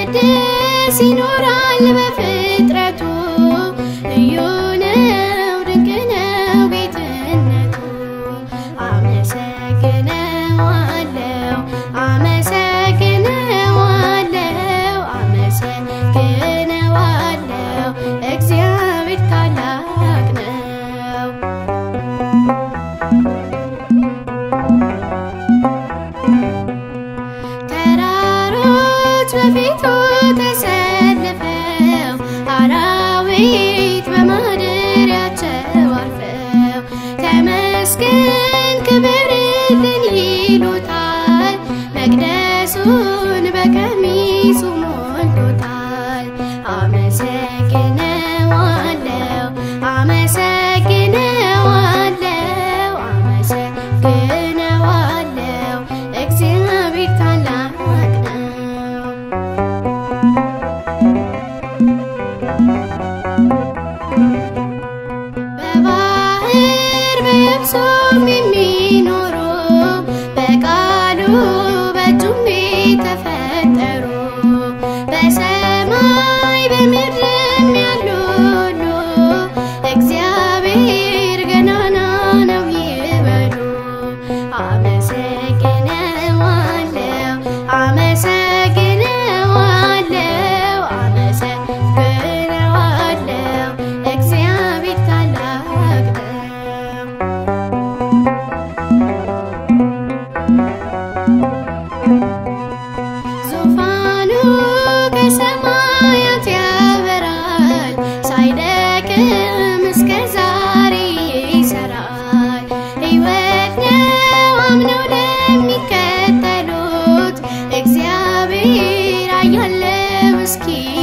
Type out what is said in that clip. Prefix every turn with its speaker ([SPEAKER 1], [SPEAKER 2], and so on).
[SPEAKER 1] ሲቀድስ ይኖራል በፍጥረቱ ልዩ ነው ድንቅ ነው ጌትነቱ አመሰግነዋለሁ አመሰግነዋለሁ አመሰግነዋለሁ እግዚአብሔር ታላቅ ነው። ተራሮች በፊቱ ተሰልፈው አራዊት በማደሪያቸው አርፈው ተመስገን ክብርልን ይሉታል። መቅደሱን በቀሚሱ ሞልቶታል። አመሰግነዋለሁ አመሰግነዋለሁ አመሰግነዋለሁ እግዚአብሔር ታላቅ ነው። በባህር በየብሱም የሚኖሩ በቃሉ በእጁም የተፈጠሩ በሰማይ በምድርም ያሉ ሁሉ እግዚአብሔር ገናና ነው ይበሉ። አመሰግነዋለሁ አመሰግነዋለሁ አመሰግነዋለሁ እግዚአብሔር ታላቅ ነው። ዙፋኑ ከሰማያት ያበራል፣ ሳይደክም እስከ ዛሬ ይሰራል። ሕይወት ነው አምነው ለሚከተሉት እግዚአብሔር አያለው እስኪ